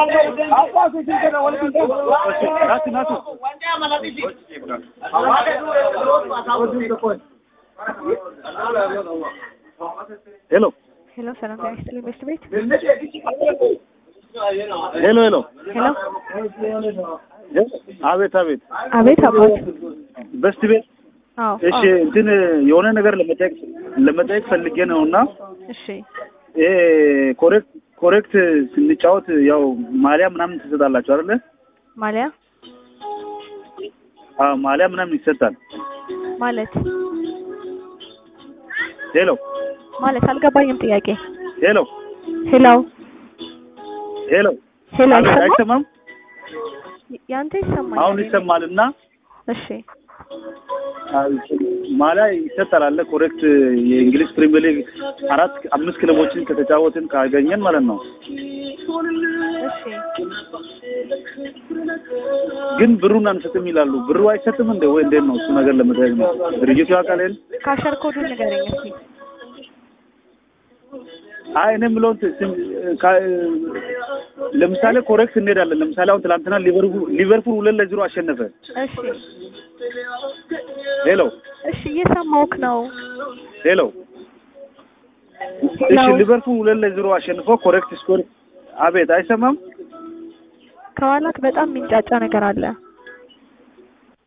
ናቱ ናቱ ሄሎ ሄሎ ሰላም ጤና ይስጥልኝ በሽት ቤት ሄሎ ሄሎ ሄሎ አቤት አቤት አቤት አባት በስት ቤት አዎ እሺ አዎ እንትን የሆነ ነገር ለመጠየቅ ለመጠየቅ ፈልጌ ነው እና እሺ ይሄ ኮሬክት ኮሬክት ስንጫወት ያው ማሊያ ምናምን ትሰጣላችሁ አይደለ? ማሊያ አዎ ማሊያ ምናምን ይሰጣል። ማለት ሄሎ ማለት አልገባኝም ጥያቄ ሄሎ ሄሎ ሄሎ ሄሎ አቤት፣ አይሰማም አይሰማም? ያንተ ይሰማኛል አሁን ይሰማልና እሺ ማሊያ ይሰጣል አለ ኮሬክት የእንግሊዝ ፕሪሚየር ሊግ አራት አምስት ክለቦችን ከተጫወትን ካገኘን ማለት ነው። እሺ ግን ብሩን አንሰጥም ይላሉ። ብሩ አይሰጥም እንደ ወይ እንዴት ነው እሱ ነገር ለመጠየቅ ነው። ድርጅቱ ያውቃል ይሄን? ካሸር ኮዱን ንገረኝ እስኪ አይ እኔ የምለውን ት- ስም- ካ- ለምሳሌ ኮሬክት እንሄዳለን። ለምሳሌ አሁን ትናንትና ሊቨርፑል ሊቨርፑል ሁለት ለዜሮ አሸነፈ። እሺ ሄሎ እሺ እየሰማሁህ ነው ሄሎ እሺ ሊቨርፑል ሁለት ለዜሮ አሸንፎ ኮሬክት ስኮር አቤት አይሰማም? ከኋላክ በጣም የሚንጫጫ ነገር አለ